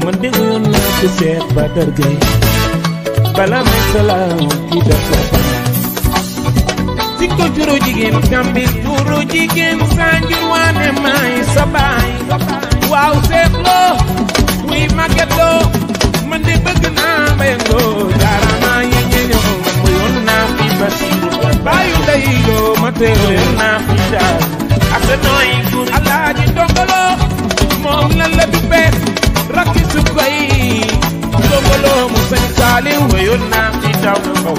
man de yoon naa ko seet ba dërgay bala may salaam ki def ko fa si ko juro jigéen kambi juro jigéen sanjur waane may sa baay waaw seetloo muy màgget loo man de bëgg naa mbayangoo jaarama yi ñeñoo man mu yoon naa fi basiru baayu day yoo ma teew yoon naa fi daal ak nooy gur alaaji ndongolo moom lan la duppee rakki su koy ndongolo mu sañ saaliw wayoon naa fi daw na kaw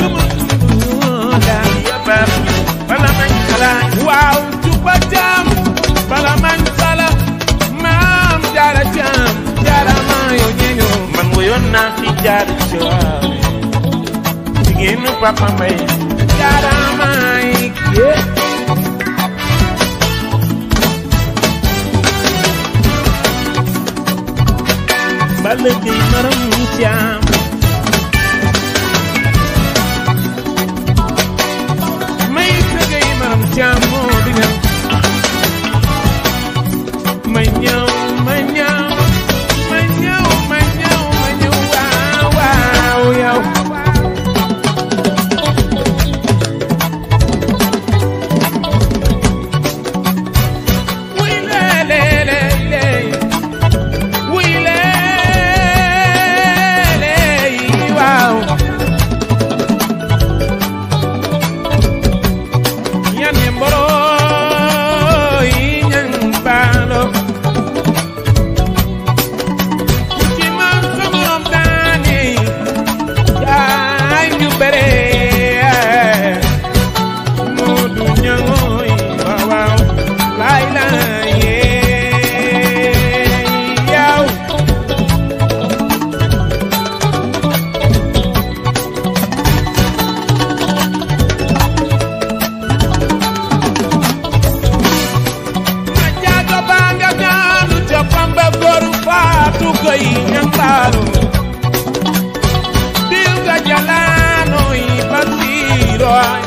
daal yabar bala mañ xalaat waaw juba jam bala mañ sala maam jaara jam jaara maa yoo ñeño man wayoon naa fi jaar jawaaw jigéenu papa mbay jaara maay yeah. balla gay maram caam may sëgay maram caam moo di ñam ma ñëw ma ñëw ma ñëw ma ñëw ma ñëw waaw waaw yow wuy lee lee lee lee wuy lee lee waaw ñane mboro yi ñan baalo ci man sa morom daane jaay ñu bere moo du ñangooy waaw waaw laay laay yee yaw ma jaaga baa nga ñaanu ca pamba goru faatu koy ñambaalu diw ga jalaano yi basiiro ay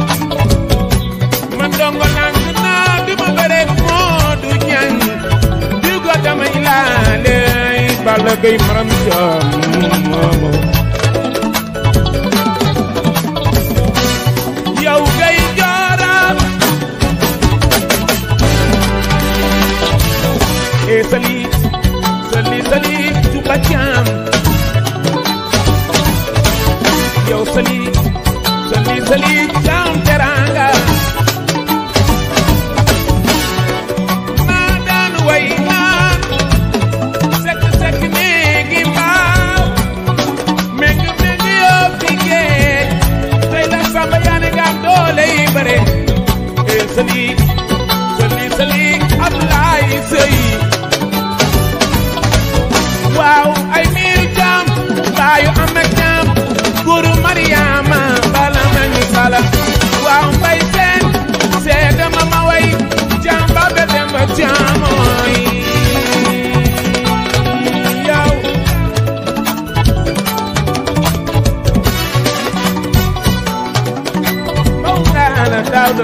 man dongo nang naa di ma bare moo du ñang diw ga damay laale ay balla gay maram jam moomo yow gay jooram e sali sali sali juba jam yow sali sali sali jam teranga maa daan way naan sekk sekk néegi mbaaw meng meng yoo fi géej tey la samba yaane ngaam doole yi bare e sali sali sali Ablaay sëy waaw ay miir jam baayu am ak jam guru Mariama bala nañu sala waaw mbay seen seede ma ma way jam ba be dem ba jamooy yow Mawlana Daawda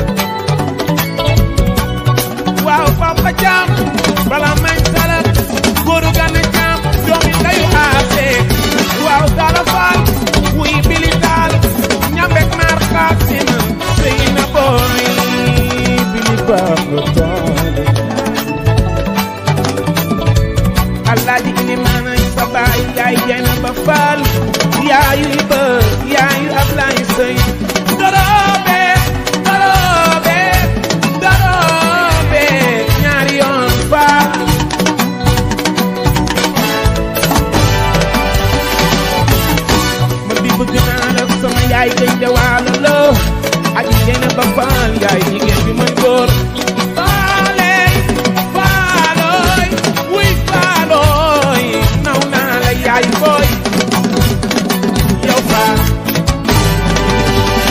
waaw papa jam bala mañ sala góoru gana jam doomi dayu aase waaw dala faal wuy bili taal ñambek maar kaasim sëy na booy bili papa taal alaaji ilimaana sa baay yaay jayna ba faal yaayu iba yaayu ablaay sëy doroobe doroobe doroobe ñaari yoon faal ma di bëgg naa la sama yaay gën jawaalo la ak jayna ba faal yaay jigéen bi mën góor faale faalooy wuy faalooy naw naa la yaay booy yow faal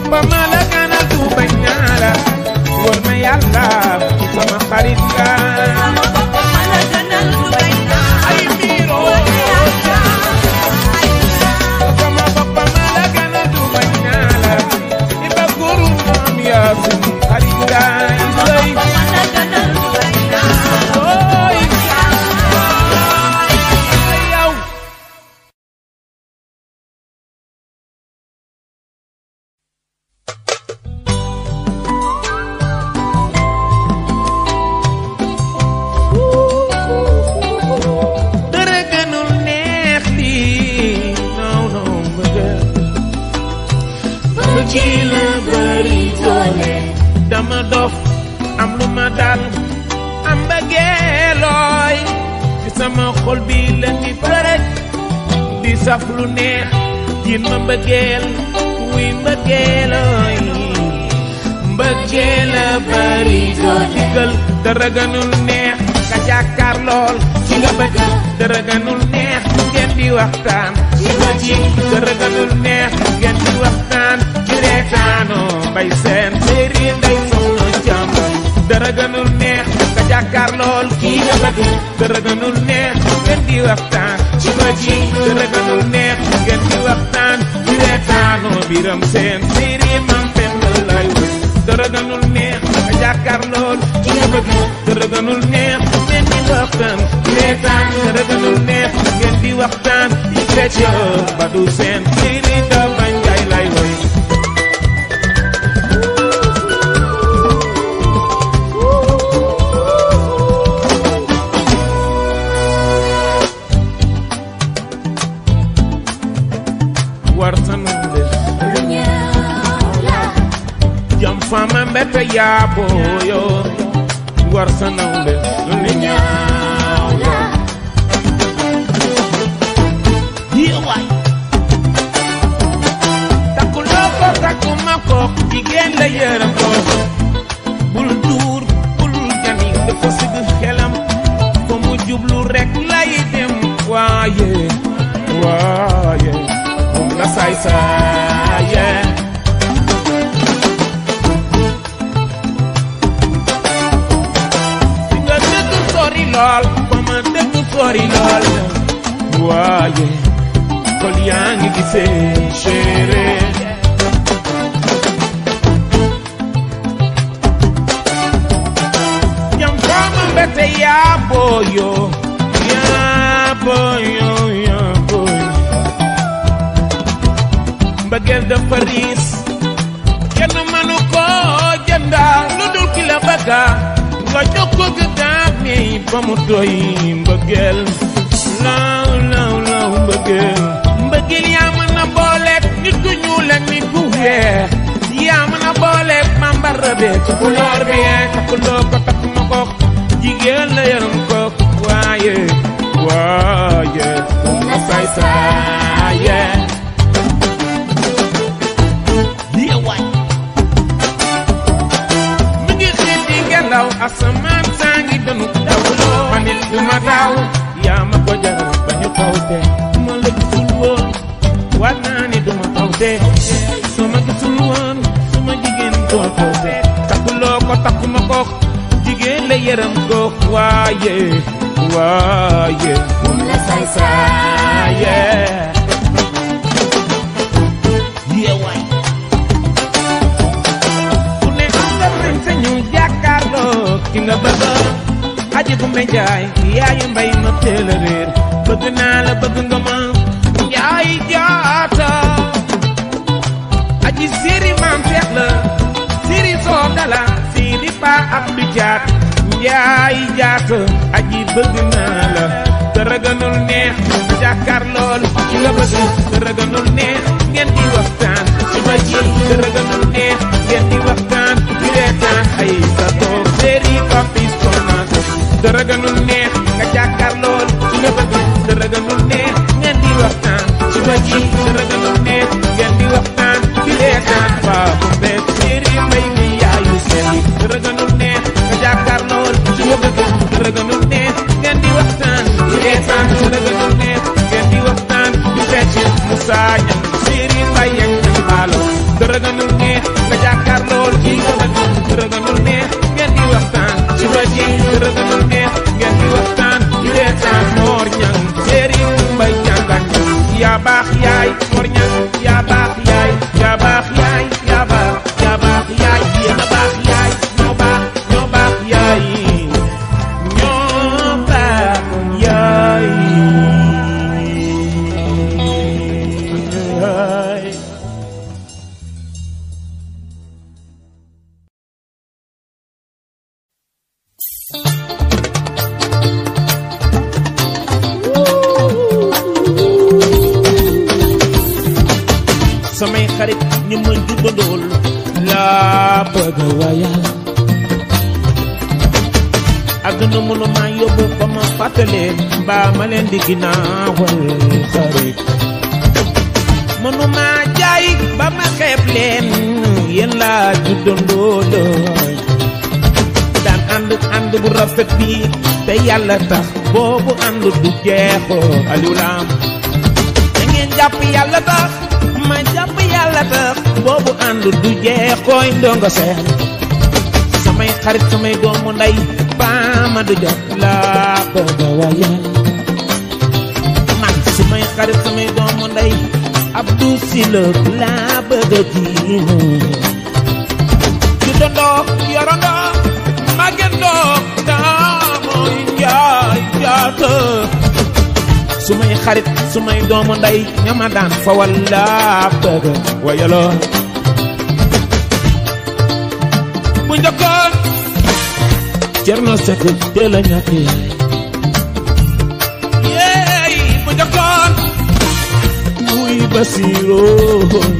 boppam la gën a du bañ naa la wóor na yàlla sama xarit nga ay miiro sama boppam la gën a du bañ naa la i ba guru moom yaa suñu xarit nga lay ooy yow dara gënul neex lii non non bëgg bëgg la bëri doole dama dof am lu ma dal am bëggeelooy ci sama xol bi la ni përëj di saf lu neex yin ma mbëggeel wuy mbëggeelooy mbëggeel la bëri doole digal dara gënul neex nga jàkkaar lool ci nga bëgg dara gënul neex ngeen di waxtaan ci ba ji dara gënul neex ngeen di waxtaan ci reetaanoo bay seen séeri ngay soxla jàmm dara gënul neex nga jàkkaar lool kii nga bëgg dara gënul neex ngeen di waxtaan ci ba ji dara gënul neex ngeen di waxtaan ci reetaanoo biram seen séeri mam fenn lay wër dara gënul neex nga jàkkaar lool ki nga bëgg dara gënul neex ngeen di waxtaan reetaan dara gënul neex ngeen di waxtaan di fecc ba du seen séeri da bañ jaay lay woy war sanunde jam fama mbete yaaboyo war sanunde lu ñaaw la yiwaay takkuloo ko takkuma ko jigéen la yërëm ko bul duur bul jani dafa sigg xelam fa mu jublu rek lay dem waaye waaye moom la saay saaye fi nga dëgg sori lool fa ma dëgg sori lool waaye kol yaa ngi gisee chéri jam fama mbete yaa booyo yaa booyo yaa booyo mbëggeel dafa riis kenn mënu ko jënda lu dul ki la bëgga nga jox ko gëddaam ni ba mu doy mbëggeel law law law mbëggeel mbëggeel yaa mën a booleeg nit ku ñuul ak nit ku weex yaa mën a booleeg mambara be tukulóor bi takkuloo ko takkuma ko jigéen la yaram ko waaye waaye ma saay saaye mi ngi xiit di ngelaw asamaan saa ngi danu dawloo ma nit du ma daw yaa ma ko jaral ba ñu tawte ma la gisul woon waat naa ni du ma tawte soo ma gisul woon su ma jigéen doo tawte takkuloo ko takkuma ko jigéen la yërëm ko waaye waaye moom la saay saaye yeewaay ku ne am nga sañ sañu jàkkaarloo ki nga bëgg aji bu may jaay yaayu mbay ma teel a réer bëgg naa la bëgg nga ma njaay jaata aji siri maam seex la siri soo dala siri pa ab du jaat njaay jaata aji bëgg naa la dara gënul neex jàkkaar lool ki nga bëgg dara gënul neex ngeen di waxtaan ci ba ji dara gënul neex ngeen di waxtaan di reetaan ay sa toog séri papis tonato dara gënul neex nga jàkkaar lool ki nga bëgg dara gënul neex ngeen di waxtaan ci ba ji dara gënul neex ngeen di waxtaan di reetaan waa bu mbee séri mbay mi yaayu seeli dara gënul neex nga jàkkaar lool ki nga bëgg dara gënul neex ngeen di waxtaan di reetaan dara gënul neex ngeen di waxtaan di fecc Moussa Niang séri mbay ak ñang baalo dara gënul neex nga jàkkaarlool ci rëgënul rëgënul neex ngeen di waxtaan ci ba ci rëgënul neex ngeen di waxtaan di reetaan moor ñang séeri mbay jàngan yaa baax yaay moor ñang yaa baax yaay yaa baax yaay yaa baax yaa baax yaay yéen a baax yaay ñoo baax ñoo baax yaay ñoo baax yaay samay xarit ñu ma juddandool laa bëgg a wayal àdduna mënu maa yóbbu ba ma fàttaleen mbaa ma leen di ginnaawal xarit mënu maa jaay ba ma xeeb leen yéen laa juddandool daan ànd ànd bu rafet bi te yàlla tax boobu ànd du jeexoo aliw laam da ngeen jàpp yàlla tax ma jàpp yàlla tax boobu ànd du jeex koy ndongo seen samay xarit samay doomu ndey baama du jot laa bëgg a wayal man samay xarit samay doomu ndey Abdou Sylla laa bëgg a jiinu ju dondoo yorondoo màggendoo daamoy njaay jaata sumay xarit sumay doomu ndey ñama daan fa walla bëgg wayaloo bu njëkkoon Cerno Sekk teel a ñàkk yaay yeey bu njëkkoon muy Basiiroo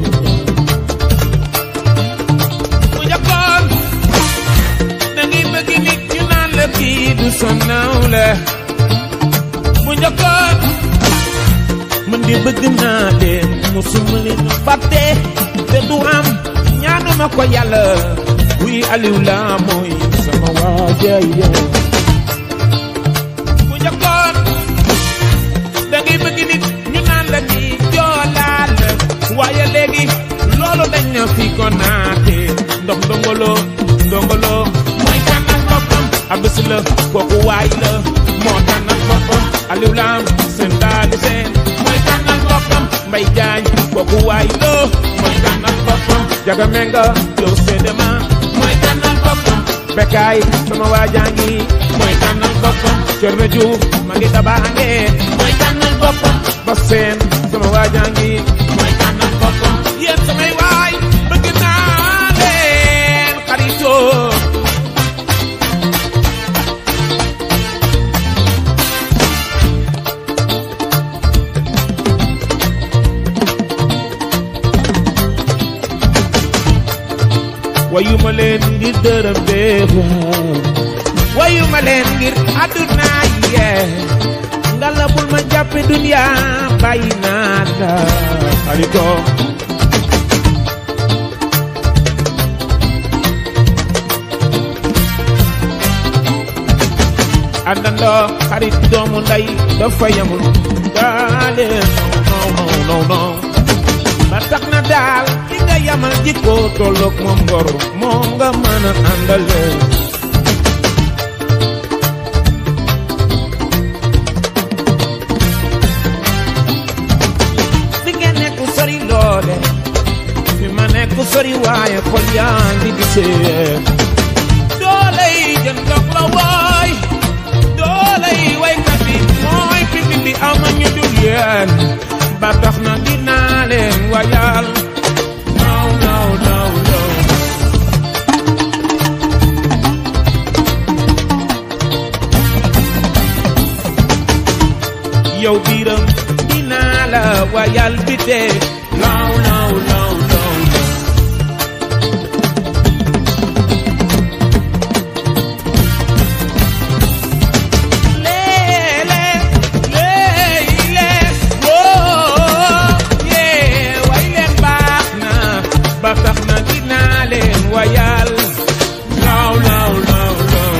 bu njëkkoon da ngay bëgg nit ñu naan la kii du sa nawle bu njëkkoon man di bëgg naa leen musuma leen fàtte te du am ñaanuma ko yàlla wuy Aliou la mooy sama waajay bu njëkkoon da ngay bëgg nit ñu naan la ni joolaal waaye léegi loolu dañ na fi ko naate ndox ndongolo ndongolo mooy tànnal boppam abis la kooku waay la moo tànnal boppam Aliou Lam seen daali seen mooy tànnal boppam Mbay Jaañ kooku waay la mooy tànnal boppam Jaga Menga yow seede ma mooy tànnal boppam Bekaay sama waajaa ngi mooy tànnal boppam Cerno Juuf ma ngi tabaange mooy tànnal boppam Baseen sama waajaa ngi mooy tànnal boppam yéen samay waay bëgg naa leen xaritoo wayuma leen ngir dërëm beewa wayuma leen ngir àdduna yee ngala bul ma jàppe dunya bàyyi naa la xarito àndandoo xarit doomu ndey dafa yamul daale non non non non ba tax na daal ki nga yamal jikko tolloog moom ngor moom nga mën a àndale fi ngeen nekk sori loole fi ma nekk sori waaye xol yaa ngi gisee doole yi jën dog la waay doole yi waykat bi mooy fi bi bi ama ñu dul yéen ba tax na dinaa leen wayal no no no no yow biiram dinaa la wayal bi dee no no no no no Lele, lele, woo, yee, way leen baax na, ba tax na dinaa leen wayal. Law, law, law, law.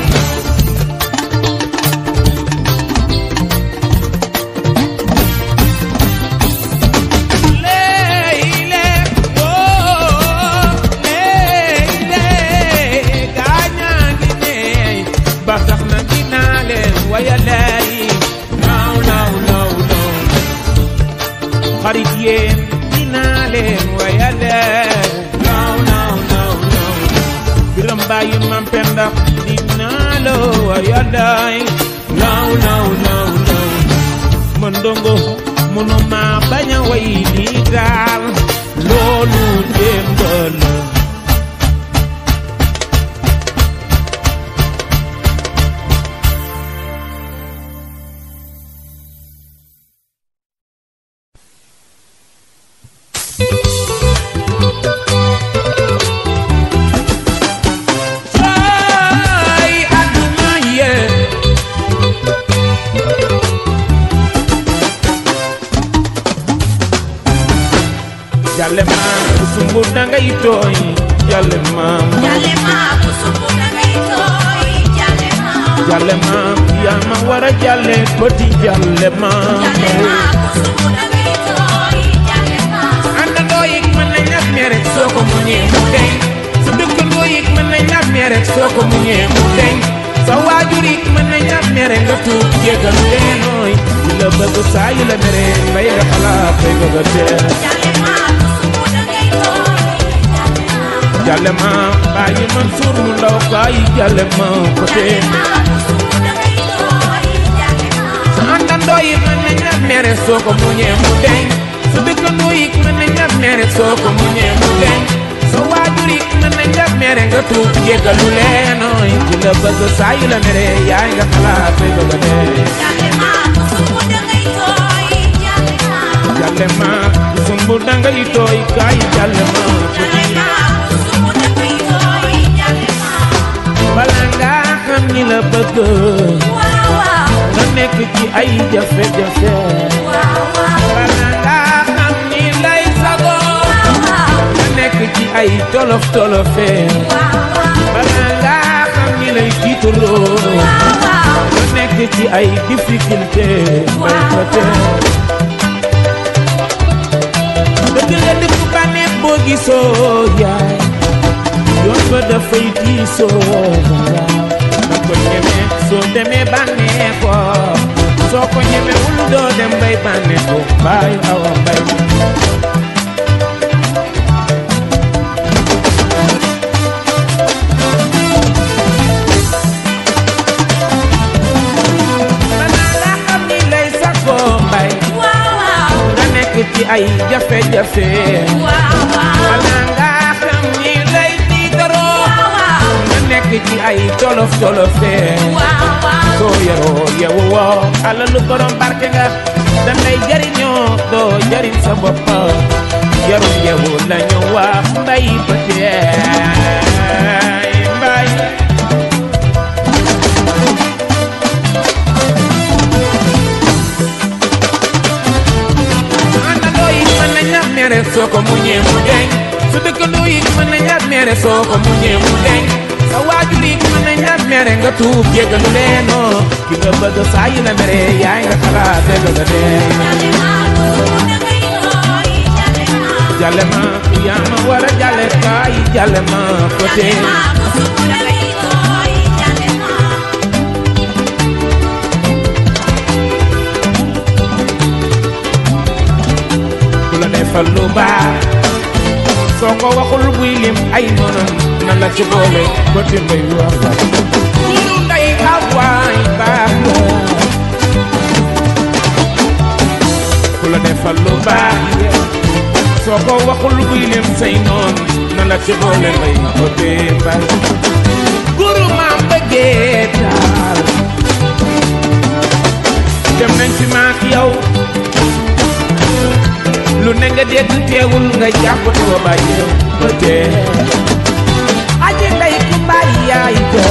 Lele, bàyyi mam penda dinaa la waya daay law law law law man ndongo mënuma bañ a way lii daal loolu démb la ay àdduna yee jàlle maam sumbu dangay tooy jàlle maam Jale ma ku sumbu da ngay tooy jale ma jàlle maam yaa ma war a jàlle bëti jàlle maam jale ma ku sumbu da ngay tooy jale ma àndandoo yi mën nañ la mere soo ko muñee mu deñ sa dëkkandoo yi mën nañ la mere soo ko muñee mu deñ sa waajur yi mën nañ la mere nga tuub jéggal leenooy di la bëgg saa yu la mere ngay nga xalaat koy bëgg a teel jale ma ku sumbu da ngay tooy jale ma jàlle maam bàyyi man suur mu ndaw kaay jàlle maam ko jale tee ma ku sumbu da ngay tooy jale ma sa àndandoo yi mën nañ la mere soo ko muñee mu deñ sa dëkkandoo yi mën nañ la mere soo ko muñee mu deñ sa waajur yi mën nañ la mere nga tuub jéggalu leenooy di la bëgg saa yu la mere yaay nga xalaat koy bëgg a dee jale ma ku sumbu da ngay tooy jale ma jàlle maam sumbu dangay tooy kaay jàlle maam ko jale ma ku sumbu da ngay tooy jale ma bala ngaa xam ni la bëgg waaw waaw nga nekk ci ay jafe-jafe waaw waaw bala ngaa xam ni lay sago waaw nga nekk ci ay tolof tolofe waaw bala ngaa xam ni lay tiitaloo waaw nga nekk ci ay difficulté bay ko tee dëgg la dëgg bànneex boo gisoo yaay yoon ba dafay diisoo na ko ñeme soo demee bànneexoo soo ko ñemewul doo dem bay bànneexoo baay awa mbay balaa nga xam ni lay sakkoo mbay waaw waaw nga nekk ci ay jafe-jafe waaw waaw balaa nga xam ni lay tiitaroo waaw nga nekk ci ay tolof tolofe waaw waaw soo yaroo yewu woo alalu borom barke nga dangay jariñoo doo jariñ sa bopp yaru yewu lañu wax mbay ba teey mbay àndandoo yi mën nañ la mere soo ko muñee mu deñ su dëkkandoo yi mën nañ la mere soo ko muñee mu deñ sa waajur yi mën nañ la mere nga tuub jéggalu leenoo ki nga bëgg saa yi la mere yaay nga xalaat dëgg la dee jale ma ku sumbu da ngay tooy jale ma jàlle ma yaa ma war a jàlle kaay jàlle ma côté jale ma ku sumbu da ngay tooy jale ma ku la defal lu baax soo ko waxul buy lim ay noonam na la ci boole côté mbay wax la kulu nday awaay baax la ku la defal lu baax soo ko waxul buy lim say noon na la ci boole mbay côté mbay guru maam bëggee daal dem nañ fi maak yow lu ne nga dégg teewul nga jàpp te wa bàyyi ba dee aji ndey ku bàyyi yaay ja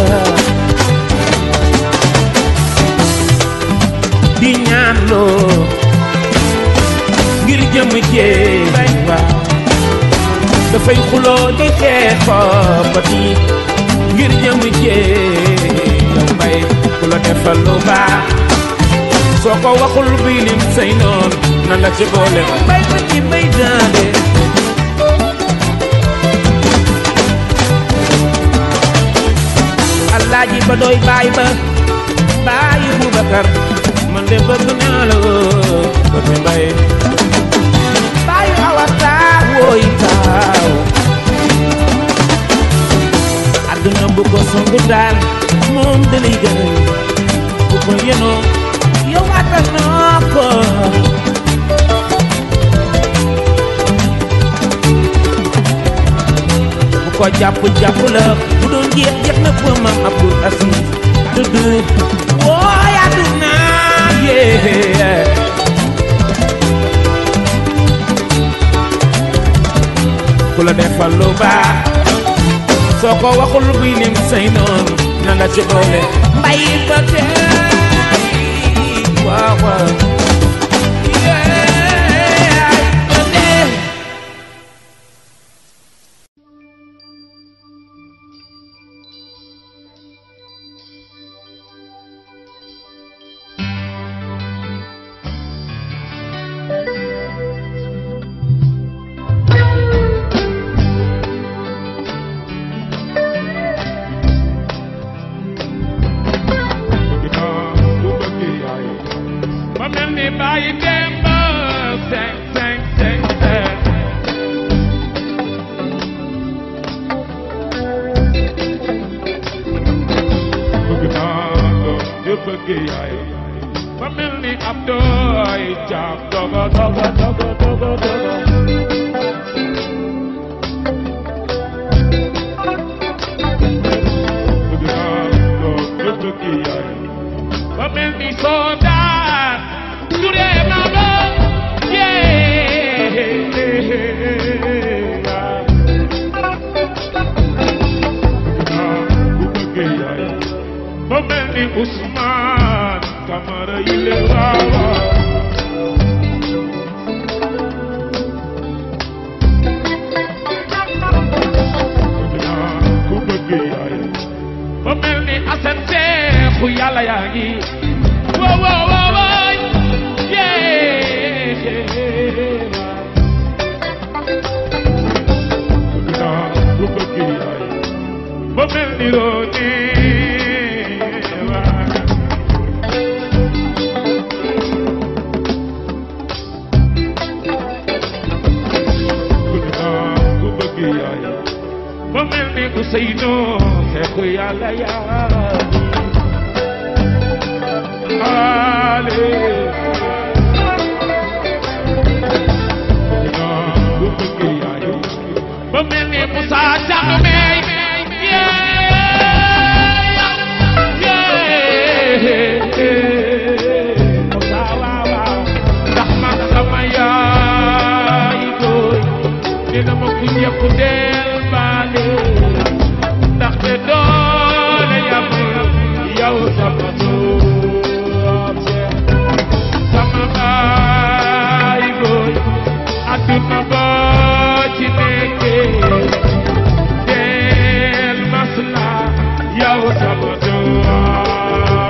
di ñaan loo ngir jëm jee bay waaw dafay xuloo di xeexoo ba di ngir jëm jee yow mbay ku la defal lu baax soo ko waxul bii lim say noon na la ci boole mbay ba ci mbay daale alaaji ba doy baay ba baayi Boubacar man de bëgg naa la ba fi mbay baayu awa taaw wooy taaw àdduna bu ko songu daal moom da lay gënal bu ko yenoo yow attan naa ko bu ko jàpp jàpp la bu doon jeex jeex na fa maam Abdul Aziz dëgg wooy àdduna yee ku la defal lu baax soo ko waxul buy lim say noonu na nga ci boole mbay ba tey waaw waaw Yeah, ba tey. ba mel ni bàyyi démb seng seng seng seng bëgg naa doom di bëgg yaay ba mel ni ab dooy jaam dogo dogo dogo dogo dogo bëgg naa doom di bëgg yaay ba mel ni soldat su dee ma ba yee ku bëgg yaay ba mel ni Ousmane Camara yi le waawa ku bëgg yaay ba mel ni Assane Seexu yàlla yaa ngi wo wo wo wo yee bëgg naa ku bëgg yaay ba mel ni rooni waa bëgg naa ku bëgg yaay ba mel ni Ousseynou Seexu yàlla yaa ale bu bëgg yaay ba mel ni Moussa Thiam may Moussa waaw waaw ndax man sama yaay booy dina ma ku ñëpp del baale ndaxte doole yamul yow sama doom sama baay booy adduna boo ci nekkee del masla yow sama doom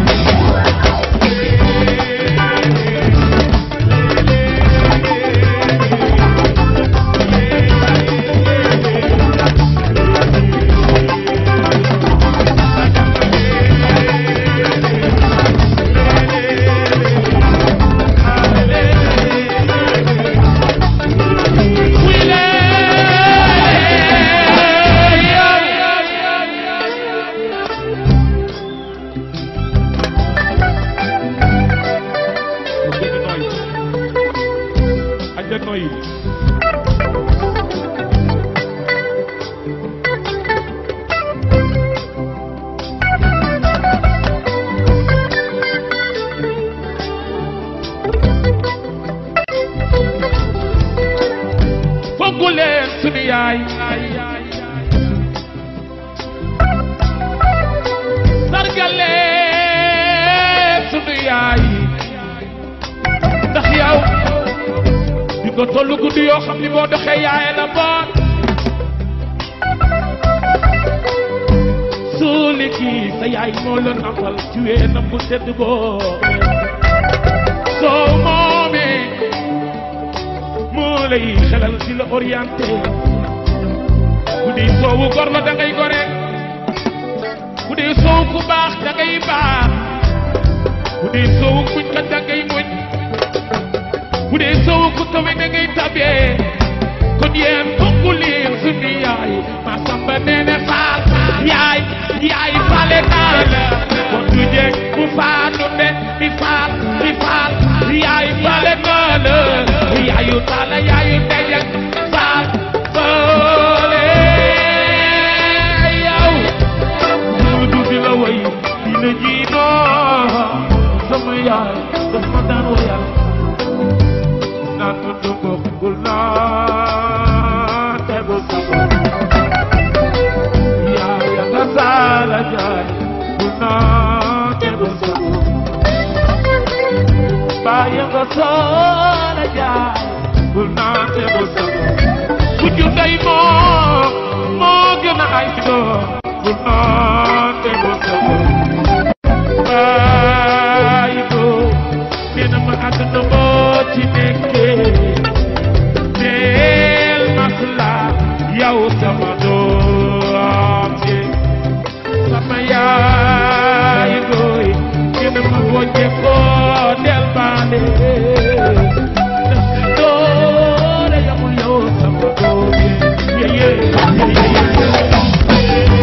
Foggu leen sunu yaay sargal leen sunu yaay ndax yow di ko tollu guddi yoo xam ni boo doxee yaaye la boot suuli kii sa yaay moo la nampal ci weenam bu tedd boo soo moomee moo lay xelal di la orienté bu dee soowu gor la da ngay gore bu dee soowu ku baax da ngay baax bu dee soowu muñ kat da ngay muñ bu dee soowu ku tawe da ngay tabee kon yéen bokku leen suñu yaay ma samba nee na xaar yaay baay doom bu noote bu soxla baay doom nee na ma àdduna boo ci nekkee del masla yow sama doom ji sama yaay doy nee na ma boo jekkoo del baale ndax doole yamul yow sama doom ji yeye yeye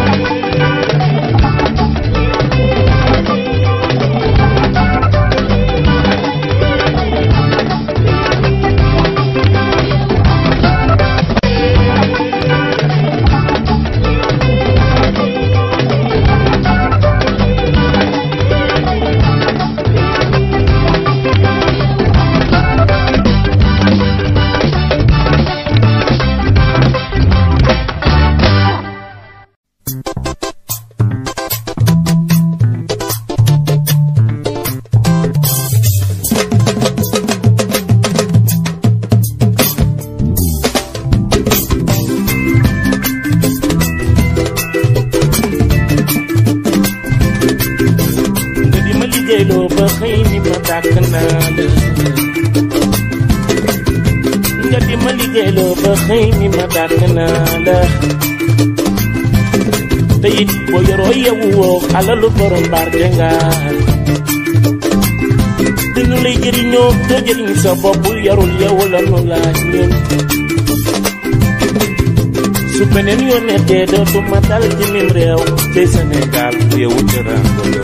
nga di ma liggéeyloo ba xëy ni ma dàkk naa la nga di ma liggéeyloo ba xëy ni ma dàkk naa la te it boo yoroo yewu woo alalu borom barke nga dinu lay jëriñoo doo jëriñ sa bopp yarul yewu la nu laaj ñun su beneen yónnee dootuma dal ci mim réew ci Sénégal réewu teraanga la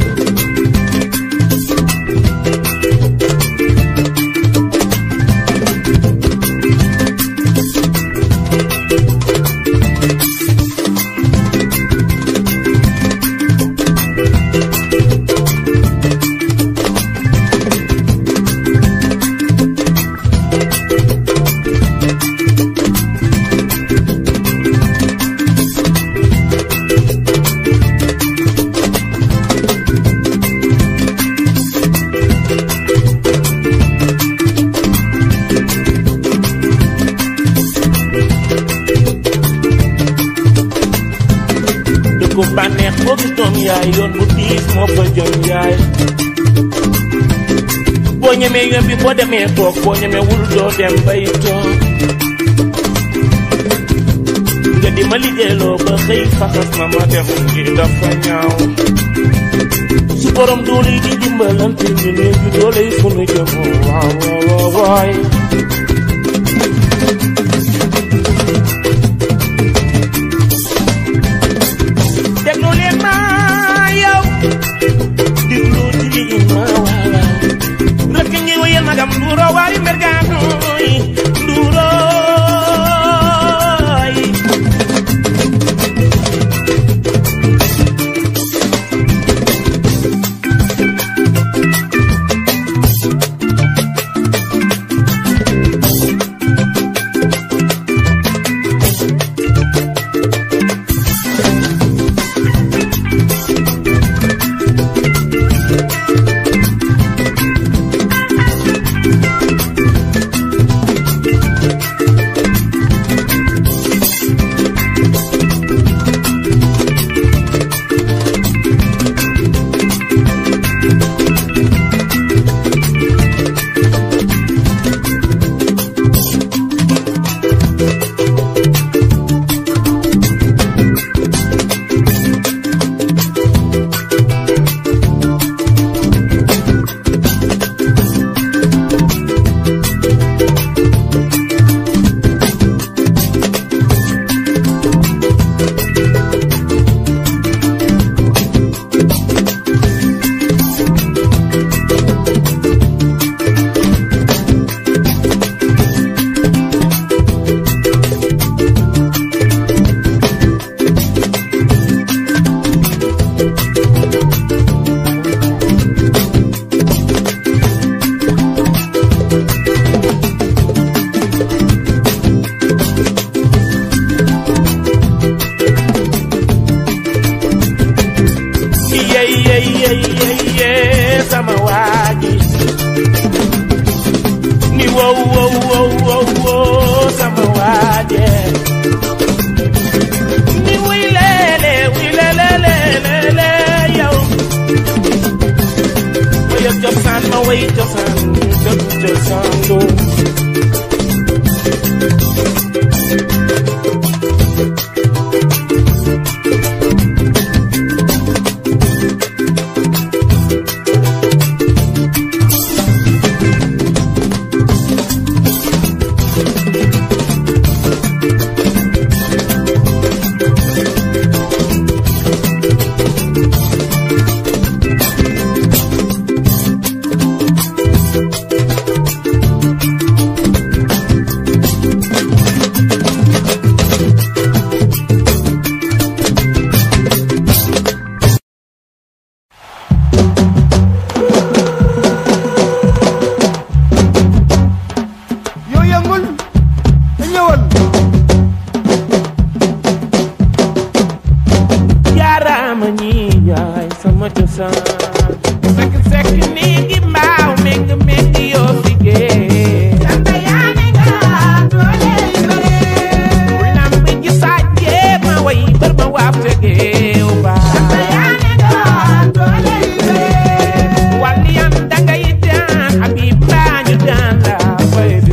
dëkku bànneex boo gis doom yaay yoon bu diis moo fa jëm yaay boo ñemee yoon bi boo demee toog boo ñemee wul doo dem bay toog nga di ma liggéeyloo ba xëy faxas ma ma def ngir dafa ñaaw su borom doole yi di dimbalante ñu ne ñu doole yi fu nu jëm waaw waaw waaw waay déglu leen ma yow déglu di ma waaw rek ngi wayal magam nduuro waari mbergaanoy nduuroy cosaan dëkk cosaan loo yow yëngul te ñëwal jaaraama ñi yaay sama cosaan sekk sekk néegi mbaaw méng méng yoo liggéey lamb ji sàjjee ma way bër ma waaf tegeew baa waliyan dangay daan abib mbaa ñu daan la fay di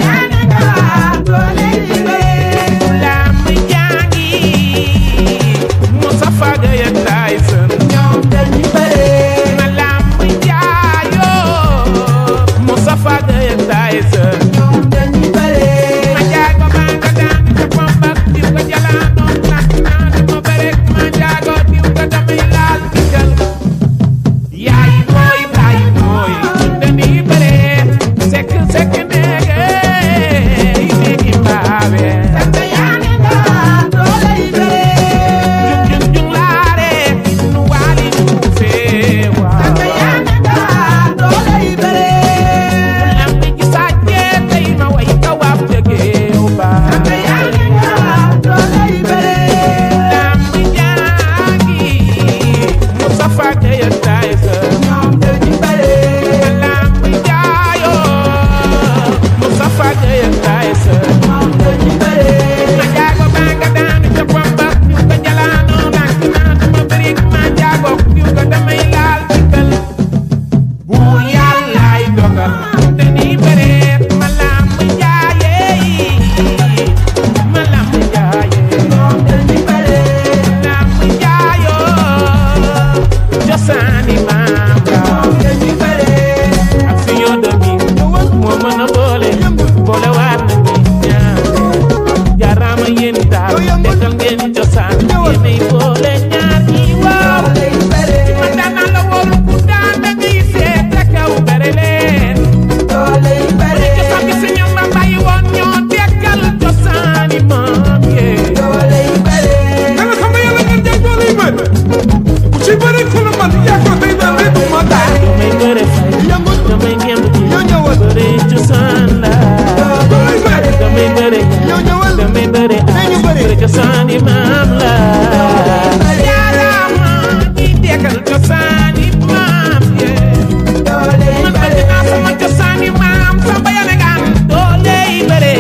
lamb jaangi Mustafa Gaya Tyson na lamb jaayoo Mustafa Gaya Tyson ma jaago maa nga daan ca bombak diw ko jalaanoon nak naa dama berek ma jaago diw ko damay laal digal yaay mooy baay mooy dañuy bëre sekk sekk neege neegi mbaawe jung jung jung laare nu waali nu feewa lamb ji sàjjee tey ma way ka waaf jëgeew baa lamb jaangi Mustafa Gaya Tyson lamb jaayoo Mustafa Gaya Tyson ma jaago baa nga daan ca bomba diw ko jalaanoo nak naa dama bëri ma jaago diw ko damay laal dikkal bu yàllaay dogal dañuy bëre ma lamb jaayee ma lamb jaayee lamb jaayoo cosaani maam la ak suñu domi moo mën a boole boole waar na ñi ñaare jaaraama yéen daal dekkal ngeen cosaan yéenay boole ñaar ñi waaw ma daana la wóolu ku daan da ngay seet ca kaw bere leen bu ñu cosaan gi si ñoom ba bàyyi woon ñoo dekkal cosaani maam yee danga xam nga yàlla ngeen jël doole yi bëri ku ci bëri ku la man yaa ko tey daal lépp ma daal damay bëre fay yëngul damay ngemb ji yow ñëwal bëre cosaan la doole yi bëri damay bëre yow ñëwal damay bëre Nañu bëre. bëre cosaani maam la yaaraama ñi dekkal cosaani maam yee man bëgg naa sama cosaani maam samba yane gaan doole yi bëre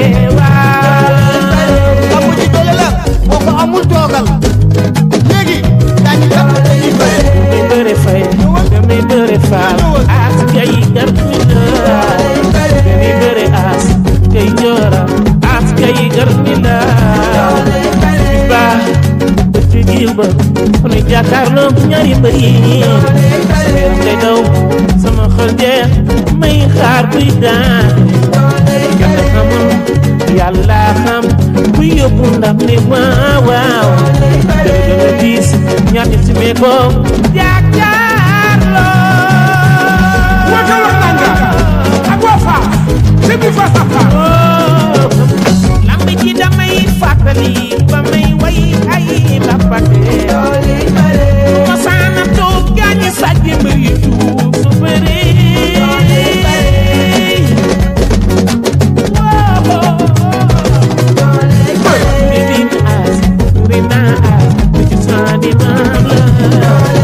waaw amu ci doole la boo ko amul toogal léegi daañu jàpp dañuy bëri damay bëre fay damay bëre faal as kay gar mi la damay bëre as kay joora as kay gar mi la ba ci gil ba ku ne jàkkaarloo ñaari mbër yi yaram day daw sama xol jeex may xaar buy daan kenn xamul yàlla xam bu yóbbu ndam ne waaw waaw dëgg dëgg diis ñaati si mee ko jàkkaarloo Waka Wakanga ak waa Fass c'est du face à face lamb ji damay fàttali ba may way ay lappate ma saana toog gaañi sàjj mbir yu tuut su bëri Rina as, Rina as, ci saani maam la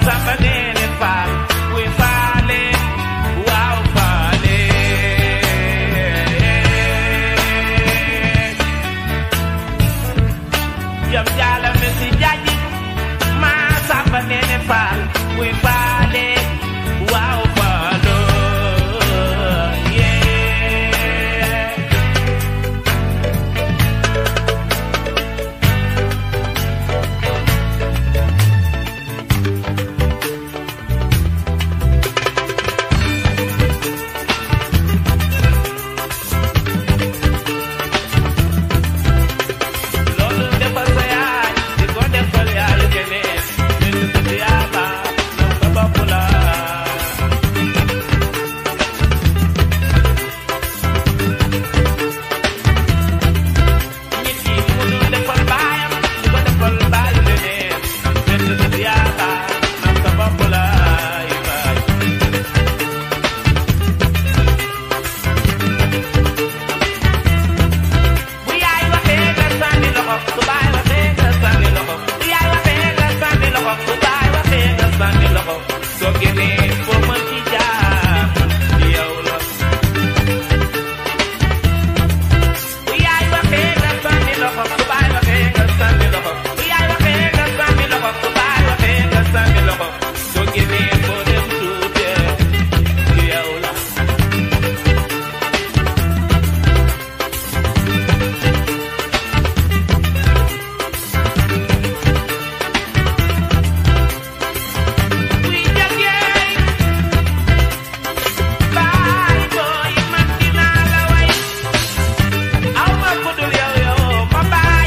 samba neene faal kuy faale waaw faale jam jaala mi si jaaji maa samba neene faal kuy faale waaw faalo yee loolu defal sa yaay di ko defal yaayu keneen nit ku ci yaaba moom sa bopp la nit ki mënul defal baayam di ko defal baayu keneen nit ku ci yaaba moom sa bopp la yu baay bu yaay waxee nga sànni loxo bu baay waxee nga sànni loxo bu yaay waxee nga sànni loxo bu baay waxee nga sànni loxo soo génnee foo mën ci jaar ci yow la bu yaay waxee nga sànni loxo bu baay waxee nga sànni loxo bu yaay waxee nga sànni loxo bu baay waxee nga sànni loxo soo génnee foo dem tuutee ci yow la kuy jagee baay booy man dinaa la way aw ma ku dul yow yow ma baay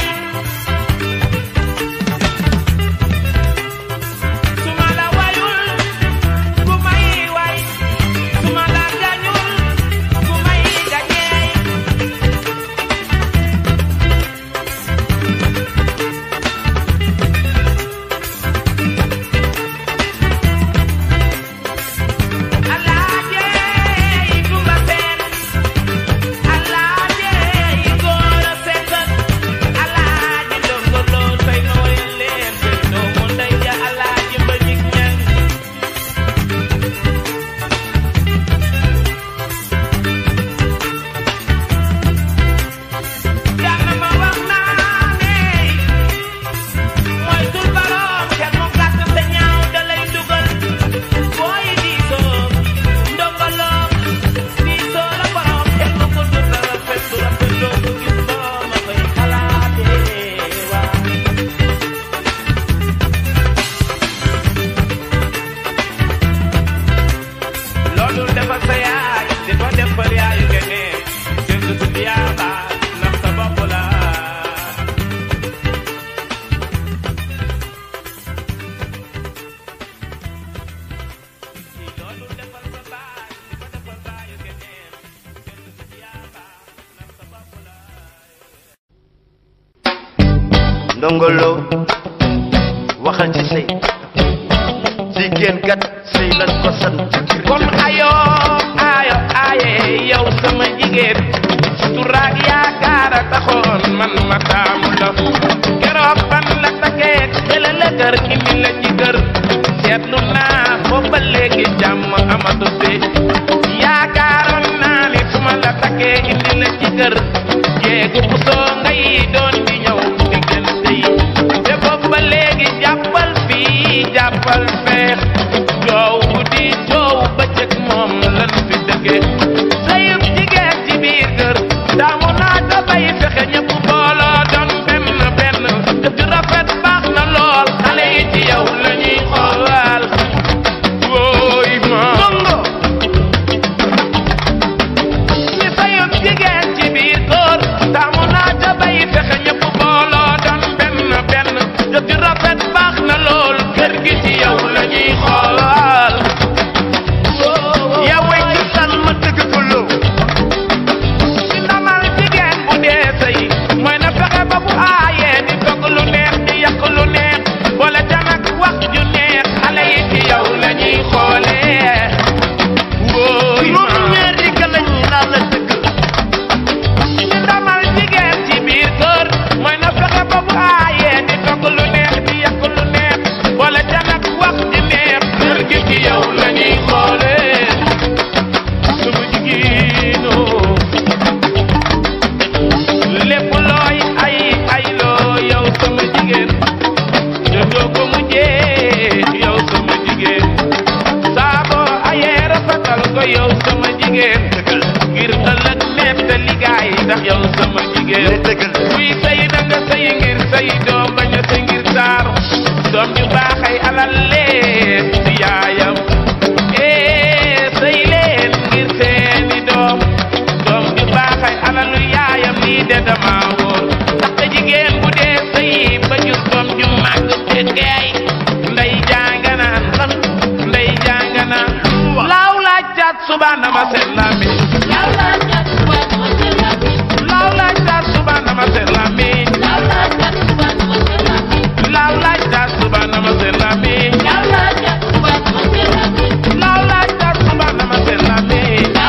su ma la wayul ku may way su ma la gañul ku may gañee alaaje yi kumba seen alaaje yi góor a seetal alaaje ndongo loo tey nooyal leen seen doomu ndey ja alaaje ba jig ñan jàmm ma wax naa ne mooy tul baroom kenn mu gàtt te ñaaw da lay dugal booy diisoo ndongoloo diisoo la borom kenn mu ko dul la rafet du rafet doo ko gis doo ma koy xalaatee waa loolu defal sa yaay di ko defal yaayu keneen kenn du tudd yaaba ndax sa bopp la loolu defal sa baay di ko defal baayu keneen kenn du tudd yaaba ndax sa bopp la ndongolo waxal ci sëy jigéen kat sëy lañ ko sant kon ayo ayo aye yow sama jigéen suturaak yaakaar a taxoon man ma taamu la keroog ban la takkee xela la kër indi la ci kër seetlu naa boobu ba léegi jàmm amatu fi yaakaaroon naa ni su ma la takkee indi la ci kër jéegu bu soo ngay doon di ñëw diggante yi te boobu ba léegi jàppal fii jàppal feex coow guddi coow bëccëg moom lan fi dëggee sayub jigéen ci biir kër daamu naa ko bay fexe ñëpp booloo doon benn benn jëf ju rafet baax na lool xale yi ci yow la ñuy xoolal wooy ma ni sayub jigéen ci biir kër daamu naa ko bay fexe ñëpp booloo doon benn benn jëf ju rafet baax na lool kër gi ci yow la ñuy xoolal yaa way ci san ma dëgg alal leen ci yaayam ee sëy leen ngir seeni doom doom ju baax ay alalu yaayam lii de dama wóor ndaxte jigéen bu dee sëy ba jur doom ju màgg te geey ndey jànganaan lan ndey jànganaan laaw laaj caat subaana ma seen lami laaw laaj caat subaana ma seen lami laaw laaj caat subaana ma seen lami laaw laaj caat subaana ma seen lami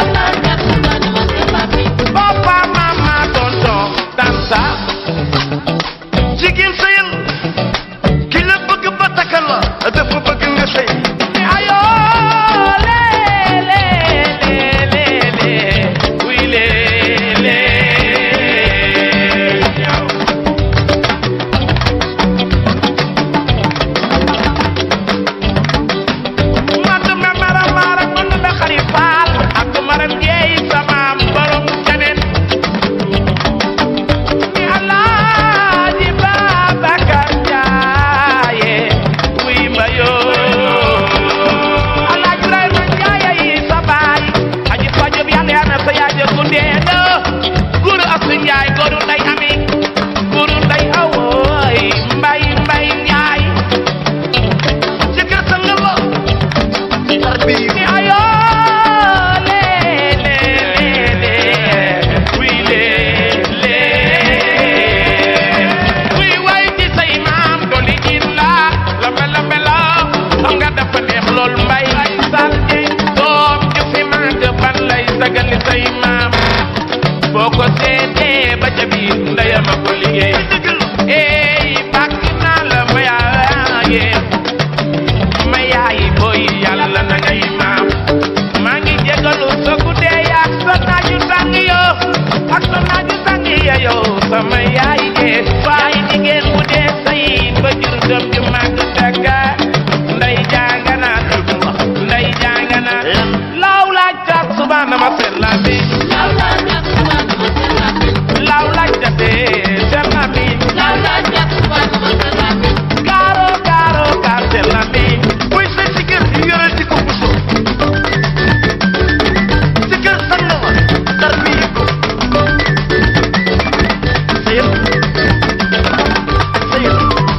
papa mama tonton tanta jigéen sëyal ki la bëgg ba takkal la dafa bëgg nga sëy ayo le le le le le oui le le ñaaw man ma mara mara man da xari faal ak maram jeey sama borom keneen ni Alaaji Babacar Njaaye wuy ma yoo Alaaji Ibrahima Njaaye yi sa baay aji fajub yàlla yaa na sa yaay ja gundee na guru asu Njaay goru nday ami guru nday awooy mbay mbay Njaay jëkkër sa nga la tarbiyu ni ayo le le le le oui le le oui way ci say maam doli in la lambe lambe la xam nga dafa neex lool mbay sal jeng doom ju fi màgg ban lay sagali say maam boo ko seetee ba ca biir ndeyam a ko liggéey ey bàkk naa la ma yaaye ma yaay booy yàlla na ngay maam maa ngi jégalu sa guddee ak sa naaju tàng yo ak sa naaju tàng ya yow sama yaay jee yaay jigéen bu dee say ba jur doom ju màgg dëkka nday jàngana nday jàngana laaw laaj taat subaana ma seen la bi laaw laaj tatee seen la bi gaaro gaaro gaar seen la bi buy sëy si kër yoreel di ko buso jëkkër sa nga la tarbiyu ko sëyal sëyal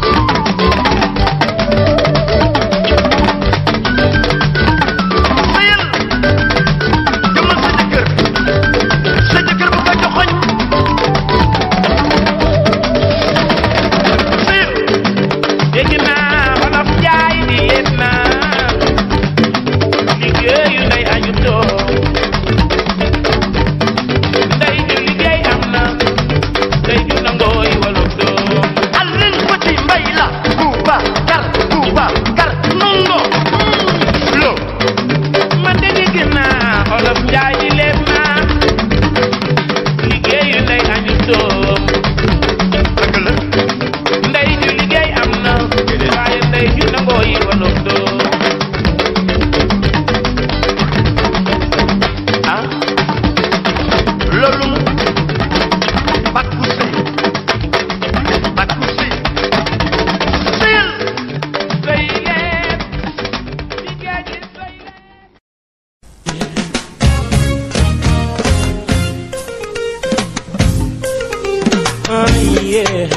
sëyal jëmal sa jëkkër sa jëkkër bu ko joxoñ sëyal dégg naa wolof njaay di leen naa liggéeyu ndey añu toog ndey ju liggéey am na ndey ju nangooy wolof doom Alin Fati Mbay la Buuba Kar Buuba Kar nongo lo man de dégg naa wolof njaay di leen naa liggéeyu ndey añu toog dëgg la ndey ju liggéey am na waaye ndey ju nangooy wolof doom ah loolu mu bakku sëy bakku sëy sëyal sëy leen liggéey ji sëy leen Oh, yeah.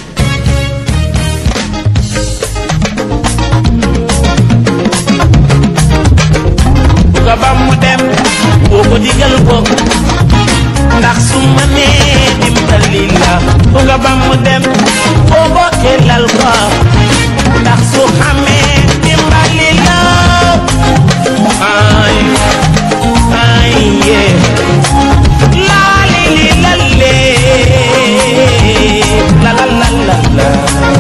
buga ba mu dem boo ko digal ko ndax su ma nee dimbali la buga ba mu dem boo ko xelal ko ndax su xamee dimbali la ay ay yeah la li li la le la la la la la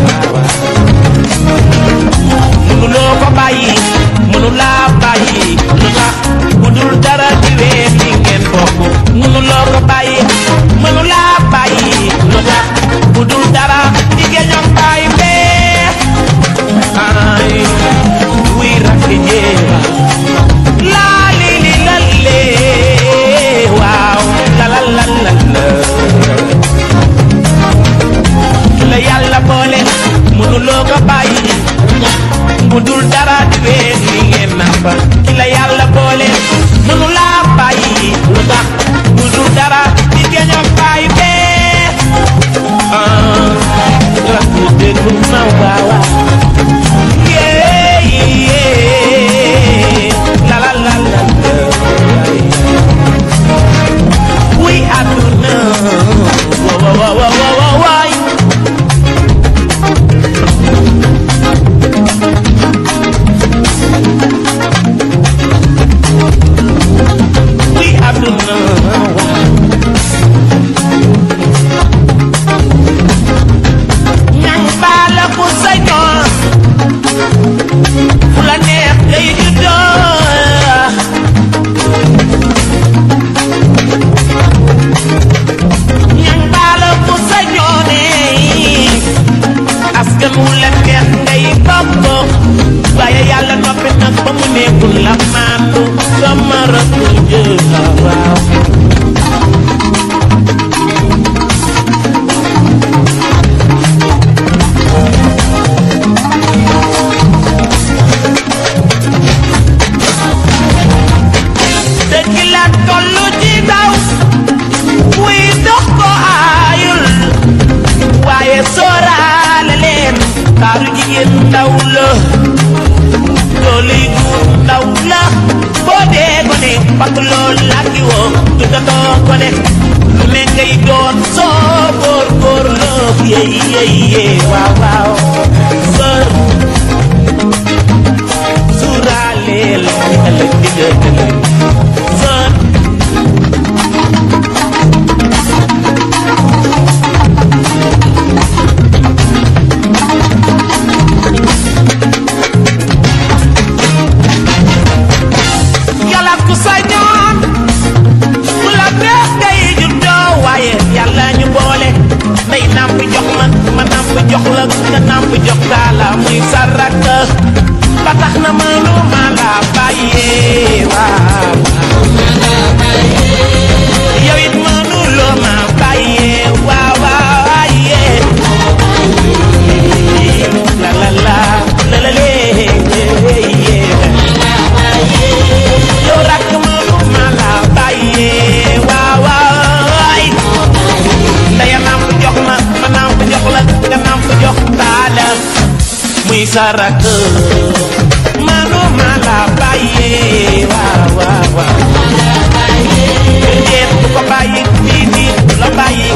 mënuloo ko bàyyi mënulaa bàyyi lu tax bu dul dara di wéet li ngeen bokk mënuloo ko bàyyi mënulaa bàyyi lu tax bu dul dara di géñoog bàyyi bee ay wuy rakki jéema laa li li la lee waaw la la la la la la yàlla boole mënuloo ko bàyyi bu dul dara di wéet li ngeen nàmpa ki la yàlla boole mënu laa bàyyi lu tax bu dul dara di geño bàyyi bee ah rakk déglu ma waawa yeah yeah la la la la la we àdduna wa wa wa wa wa wa waay we àdduna waay ñang baala ku sañoon fu la neex ngay juddoo ñang baala ku sañoone askan wu la neex ngay bokk waaye yàlla noppi nag ba mu nekkul la maandu sama rakk jël waaw dëgg la tollu ci daw wuy dox ko aayul waaye sóoraale leen taaru jigéen ndaw la doole gu ndaw la boo dee gone bakk lool làkki woo tuddatoo gone lu ne ngay doon soo góor góor la yey yey yey waaw waaw sër suuraaleel li ëllëg di nga tëlëg sër yàlla ku sañoon ku la neex ngay juddoo waaye yàlla ñu boole ndey nàmp jox ma ma nàmp jox la nga nàmp jox taala muy sarak ba tax na mënu ma la bàyyee waaw yow it mënu loo ma bàyyee waaw waaw yee la la la la la lee yee yow rakk mënu ma la bàyyee waaw waay ndaya namp jox ma ma namp jox la nga namp jox taala muy sa rakk mënu ma la bàyyee waaw waaw waaw déet du ko bàyyi fii nii du la bàyyi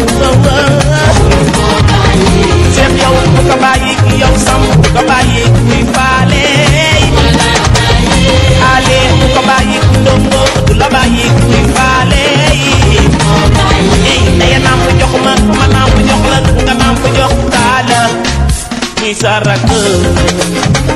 seet yow du ko bàyyi yow sam du ko bàyyi kuy faale ale du ko bàyyi ndongo du la bàyyi kuy faale ey ndaya namp jox ma ma namp jox la nga namp jox taala muy sa rakk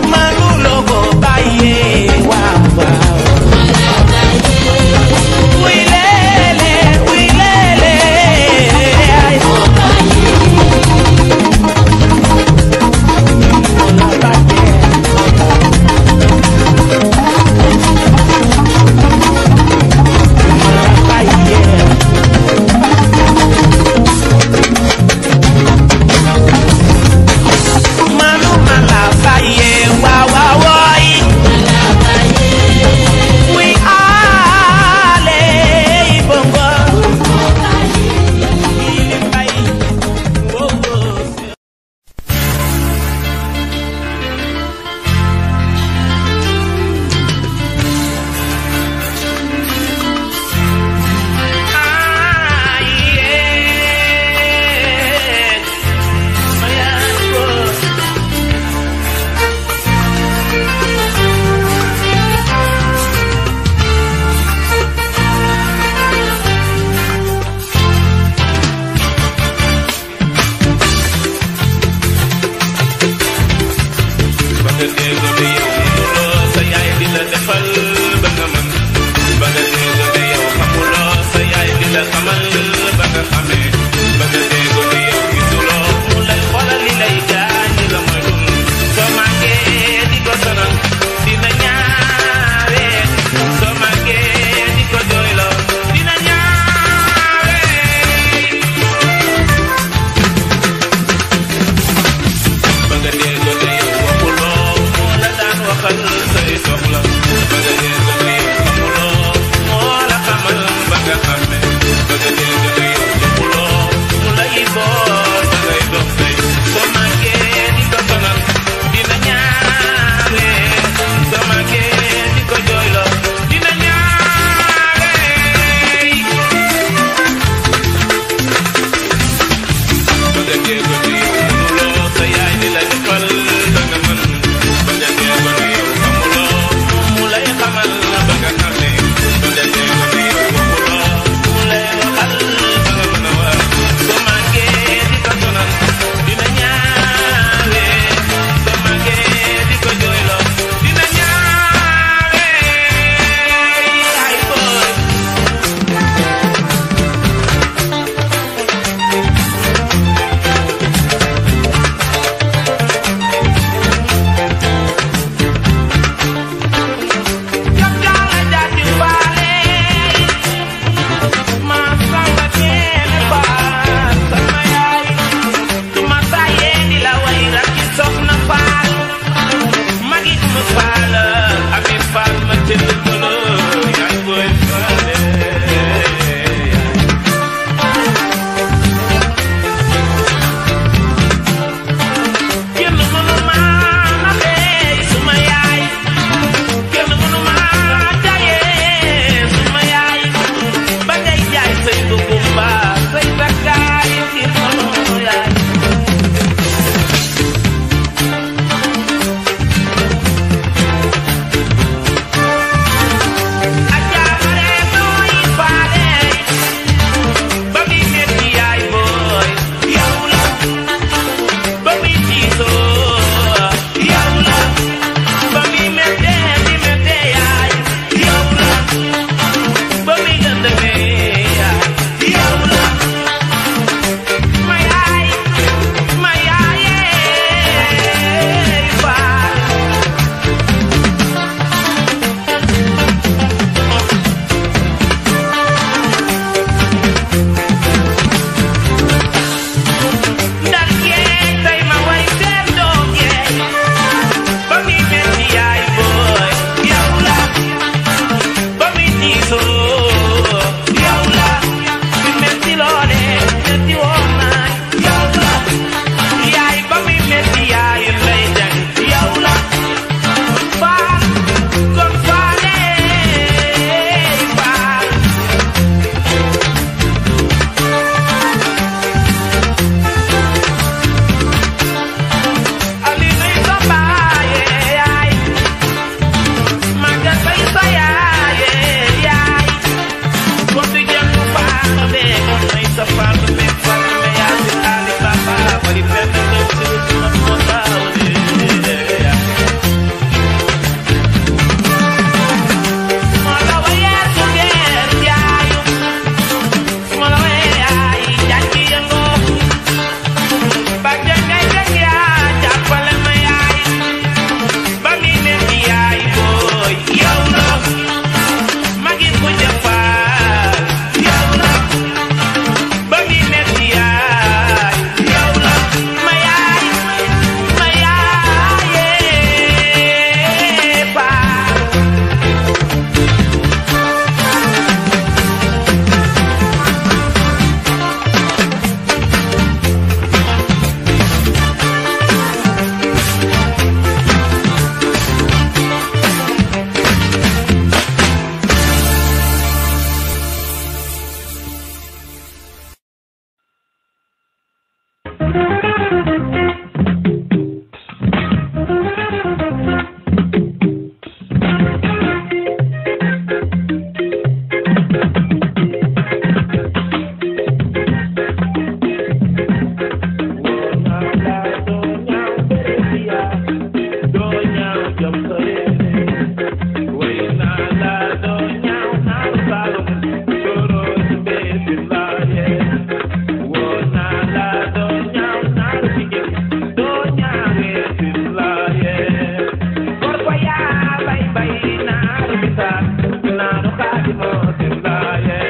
mbay naaru bisa naaru xaadi moo sin laaye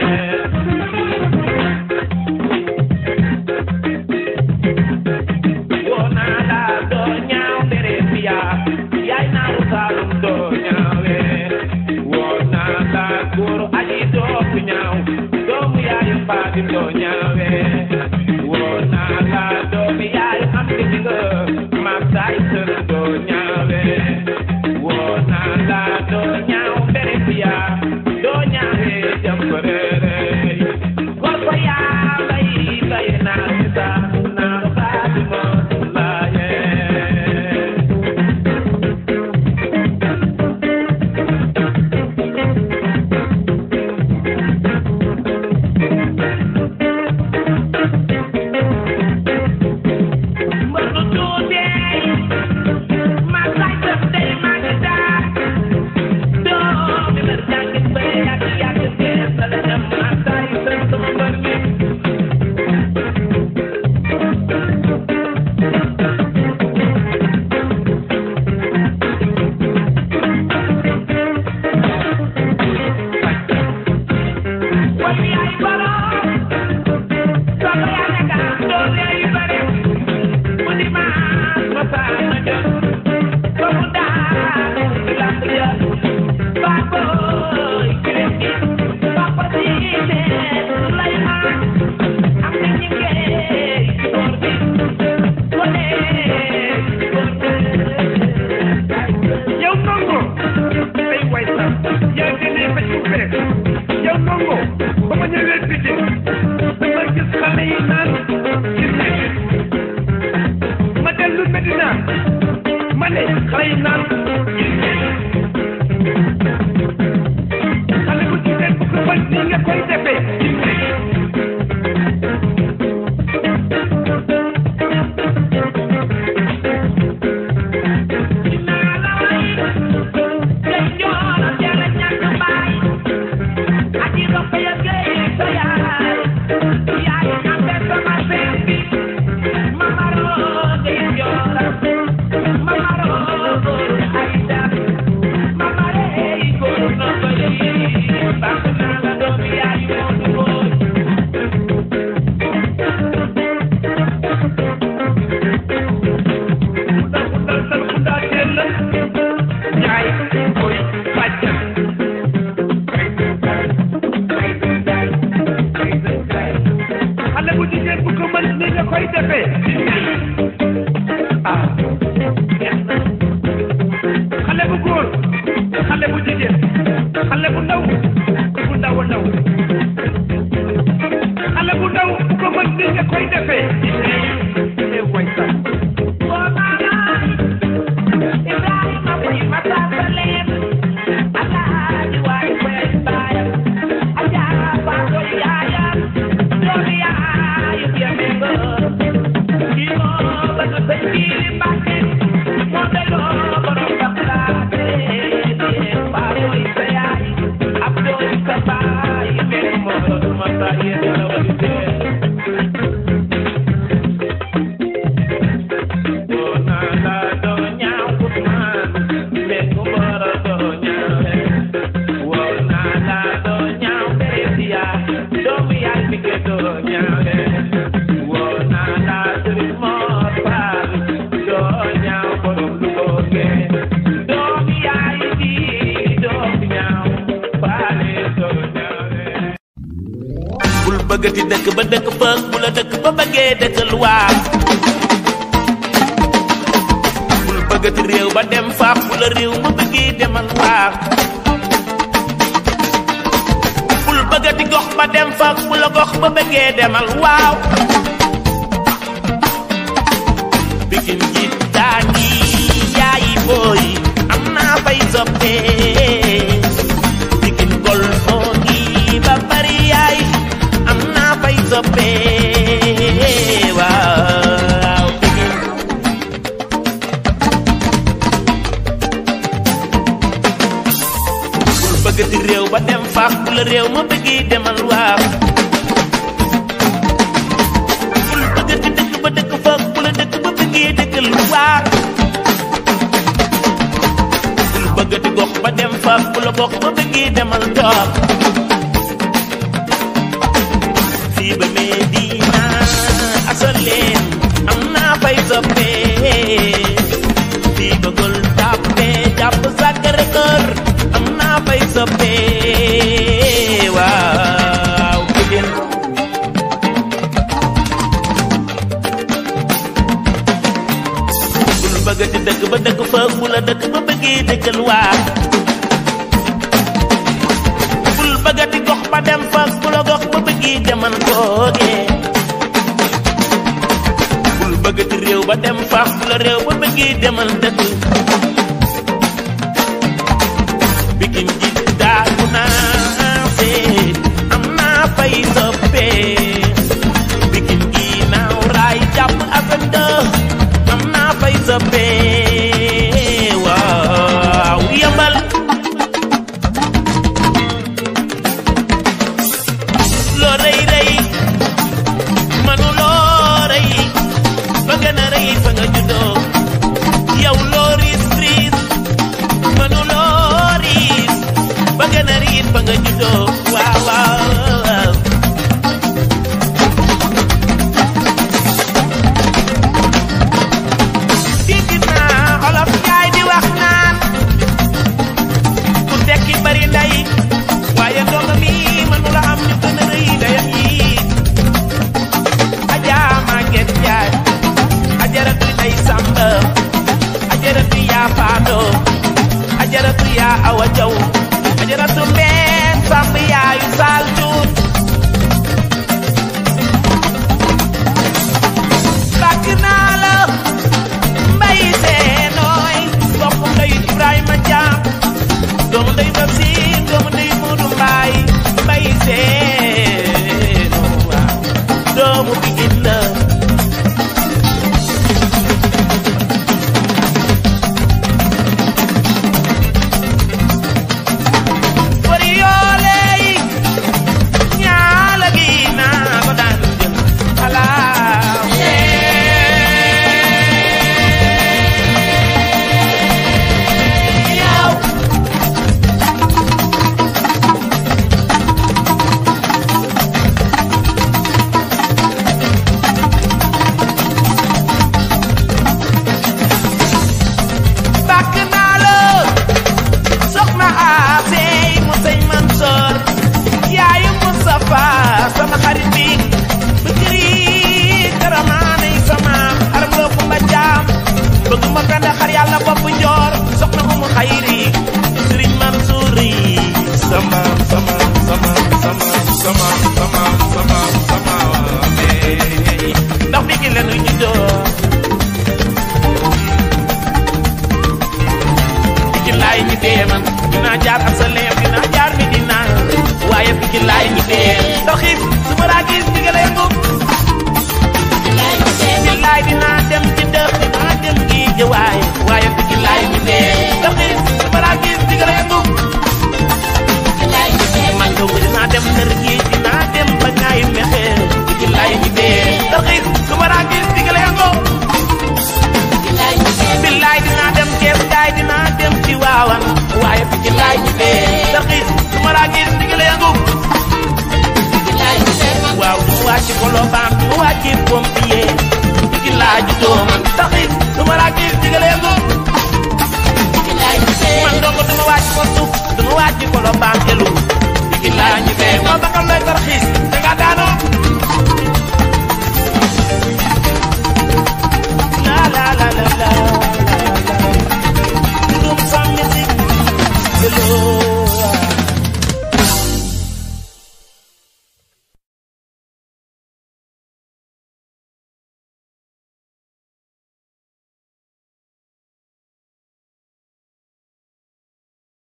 woo naa la doo ñaaw bere fiya yaay naaru saalum doo ñaawe woo naa la góor aji doo ku ñaaw doomu yaayu xaadi doo ñaawe woo naa la doomu yaayu am di nga maam saay sën doo ñaawe woo naa la doo ñaaw bere fiya doo ñaawe jam ko reere góor ko yaa bay bay naaru bisa naaru xaadi moo sin laaye Mbëndu tuutee ma saay sëf tey ma ngi daa doomi mbër jàngit mbër yàgg yàgg gees la la dem ma saay sëf sama mbër mi wal yaay borom soo ko yaa nekk doole yu bare mu di maas ma saa ma jot ba mu daanu ci lamb ja baa booy kirem gi papa diine Suleymaan am na ñi ngee góor bi ko nee góor bi yow nongo ay way sax yaa ngi ne ba ci fere yow nongo ba ma ñëwee Pikine dama gis xale yi naan ci nekk ma dellu Medina ma ne xale yi naan ci nekk xale bu jigéen bu ko bañ ni nga koy defee ci nekk dinaa la way gay joona jara ñàkk baay aji ropp ya gay sa yaay yaay ambe sama seen bi mamaroo gay joora mamaroo góor ay dam mamaree góor no bëri baax naa la doomi yaay moodu góor Kunda kunda sal kunda teel la Njaay koy bàjjan xale bu jigéen bu ko mën ni nga koy defee ah neex na xale bu góor xale bu jigéen xale bu ndaw bu ndaw a ndaw xale bu ndaw bu ko mën ni nga koy defee eh way sax Ibrahima koy masasa leen alaaji waay koy baayam ajaa faa koy yaayam doomi yaayu yamengo kii moo bëgg sëñ Jiili Mbàkke moo delloo borom Baxdaade faa koy sa yaay ab dooy sa baay mel moo ma sa yéene la wali dee doo naa la doo ñaaw Usmaan mbéy mu moro doo ñaawe woo naa la doo ñaaw Teresia doomu yaay mi ke doo ñaawe woo naa la Sëriñ Moor Faal doo ñaaw borom lu booge doomu yaay ji doo ñaaw faale doo ñaawe bul bëggati dëkk ba dëkk fa bu la dëkk ba bëggee dëkkal waa bul bëggati réew ba dem faax bu la réew ma bëggee demal waa bul bëggati gox ba dem faax bu la gox ba bëggee demal waaw bikin ji daani yaayi booy am naa fay soppee bikin gol moo ngi ba bari yaay am naa fay soppee waaw bikin bul bëggati réew ba dem faax bu la réew ma bëggee demal waaw bul bëggati dëkk ba dëkk faax bu la dëkk ba bëggee dëkkal waaw bul bëggati gox ba ba dem fa bu la bokk ba bëggee demal toog fii ba Medina asaleen am naa fay soppee fii ba gol tàppe jàpp Sacré Cœur am naa fay soppee waaw Pikine bul bëgg di dëkk ba dëkk fa bu la dëkk ba bëggee dëkkal waa bul bëgg di gox ba dem fa bu la gox ba bëggee demal toogee bul bëgg di réew ba dem fa bu la réew ba bëggee demal dëkk Pikine ji daagu naa see am naa fay soppee Pikine gi naaw raay jàpp afenda am naa fay soppee waaw yambal loo rëy rëy manu loo rëy ba gën a rëy fa nga juddoo yow loo riis riis manu loo riis ba gën a riis fa nga juddoo waaw waaw dégg naa olof yaay di wax naan ku tekki bari nday waaye ndongo mi mënula am ñu gën a rëy dayam yi ajaa Maguette Njaay ajaratu day sàmb ajaratu yaa faado ajaratu yaa awa jaw ajaratu mbeen sàmb yaayu saal tuut bàkk naa la mbay seenooy bopp ndey Ibrahima Jaam doomu ndey Babsin doomu ndey Moodu Mbaay mbay seenoo waaw doomu Pikine la bari yoole yi ñaala gi naa ko daan jël xalaaw yow bàkk naa la soxna Asey mu sëñ Mansoor yaayu Mustafa sama xarit bi bëkkëri karamaanay sama xaram loo fu ma jaam bëgg ma penda xar yàlla bopp njoor soxna umu xayri sëriñ Mansour yi sama sama sama sama sama sama sama sama eh. ndax bi ki lenu juddoo Pikine laay ñi dee man dinaa jaar ak sa leem dinaa jaar mi dinaa waaye Pikine laay ñi dee ndax it su ma laa gis